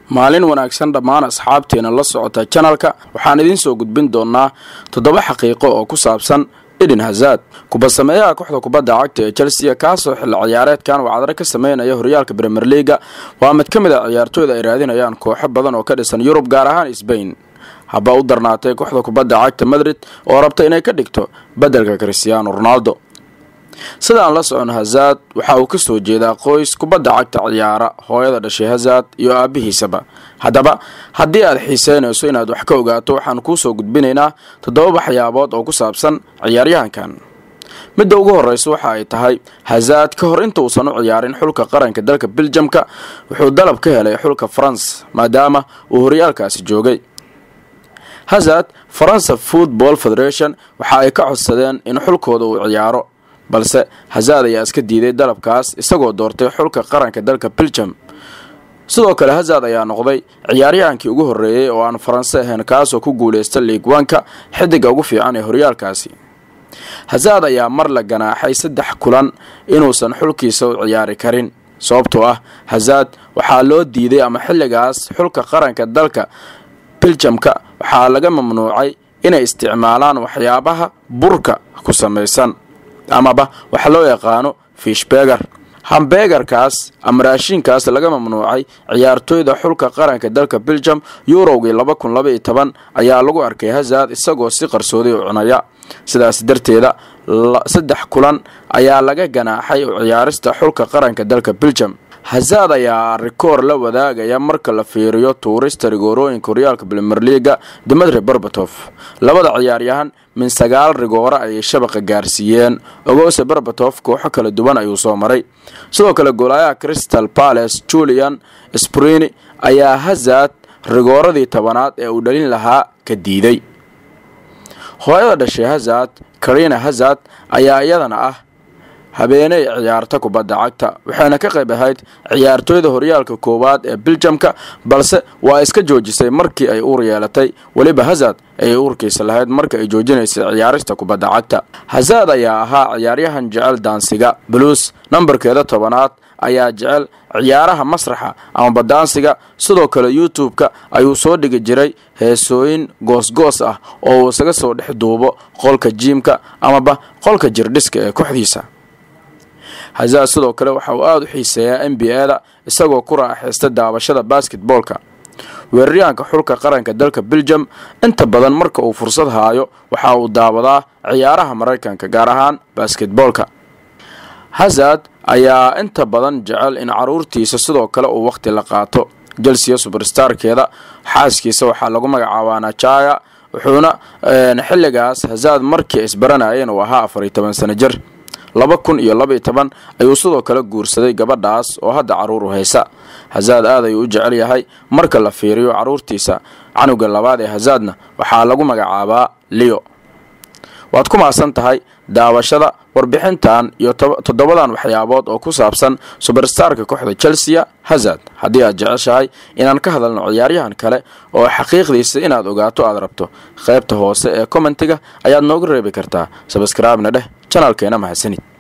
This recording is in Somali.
maalin wanaagsan dhammaan asxaabteena la socota janalka waxaan idiin soo gudbin doonaa toddoba xaqiiqo oo ku saabsan eden hazard kubasameeyaha kooxda kubadda cagta ee chelsea kaasoo xilli ciyaareedkan wacdare ka sameynaya horyaalka bremer leaga waa mid ka mid a ciyaartooyda ay raadinayaan kooxo badan oo ka dhisan yurub gaar ahaan sbain haba u darnaatay kooxda kubadda cagta madrid oo rabta inay ka dhigto beddelka christiaano ronaldo sidaan la socon hazard waxa uu ka soo jeedaa qoys kubadda cagta ciyaara hooyada dhashay hazard iyo aabihiisaba haddaba haddii aad xiiseynayso inaad wax ka ogaato waxaan kuu soo gudbinaynaa toddoba waxyaabood oo ku saabsan ciyaaryahankan midda ugu horreysa waxa ay tahay hazard ka hor intuusan u ciyaarin xulka qaranka dalka beljamka wuxuu dalab ka helay xulka faranse maadaama uu horyaalkaasi joogay hazard faransa football federation waxa ay ka codsadeen in xulkooda uu ciyaaro balse hazard ayaa iska diiday dalabkaas isagoo doortay xulka qaranka dalka beljam sidoo kale hazard ayaa noqday ciyaaryahankii ugu horreeyey oo aan faranse ahayn kaasoo ku guuleysta liig wanka xidiga ugu fiican ee horyaalkaasi hazard ayaa mar la ganaaxay saddex kulan inuusan xulkiisa u ciyaari karin sababtoo ah hazard waxaa loo diiday ama xilligaas xulka qaranka dalka beljamka waxaa laga mamnuucay inay isticmaalaan waxyaabaha burka ku samaysan amaba waxa loo yaqaano fishbeger hambegarkaas ama raashiinkaas laga mamnuucay ciyaartooyda xulka qaranka dalka beljam yurowgii laba kun laba iyo toban ayaa lagu arkay hazard isagoo si qarsooday u cunaya sidaas darteeda saddex kulan ayaa laga ganaaxay u ciyaarista xulka qaranka dalka beljam hazard ayaa rikoor la wadaagaya marka la fiiriyo tuurista rigoorooyinka horyaalka brimer leaga dimitri berbatof labada ciyaaryahan min sagaal rigoore ayay shabaqa gaarsiiyeen ogose berbatof kooxo kala duwan ayuu soo maray sidoo kale goolayaha crystal palace julian sprini ayaa hazard rigooradii tobanaad ee uu dhalin lahaa ka diiday hooyada dhashay hazard karina hazard ayaa iyadana ah habeeney ciyaarta kubadda cagta waxayna ka qayb ahayd ciyaartooyda horyaalka koowaad ee beljamka balse waa iska joojisay markii ay uur yeelatay weliba hazard ayay uurkiisa lahayd marka ay joojinaysay ciyaarista kubadda cagta hazard ayaa ahaa ciyaaryahan jecel daansiga buluus nambarkeeda tobanaad ayaa jecel ciyaaraha masraxa amaba daansiga sidoo kale youtube-ka ayuu soo dhigi jiray heesooyin goosgoos ah oo uu isaga soo dhex duubo qolka jiimka amaba qolka jirdhiska ee kooxdiisa hazard sidoo kale waxa uu aada u xiiseeyaa n b a da isagoo ku raaxaysta daawashada basketboolka weeraryahanka xulka qaranka dalka beljam inta badan marka uu fursad haayo waxa uu daawadaa ciyaaraha maraykanka gaar ahaan basketboolka hazard ayaa inta badan jecel in caruurtiisa sidoo kale uu waqti la qaato jelsiya suberstarkeeda xaaskiisa waxaa lagu magacaabaa najaya wuxuuna xilligaas hazard markii isbaranayeen uu ahaa afariyo toban sano jir laba kun iyo labaiyo toban ayuu sidoo kale guursaday gabadhaas oo hadda caruur u haysa hazard aad ayuu u jecel yahay marka la fiiriyo caruurtiisa canuga labaad ee hazardna waxaa lagu magacaabaa leo waad ku maasan tahay daawashada warbixintan iyo toddobadan waxyaabood oo ku saabsan suberstarka kooxda chelsea hazard haddii aad jeceshahay inaan ka hadalno ciyaaryahan kale oo xaqiiqdiisa inaad ogaato aad rabto qaybta hoose ee commentiga ayaad nooga reebi kartaa sabskraibna dheh janalkeena mahadsanid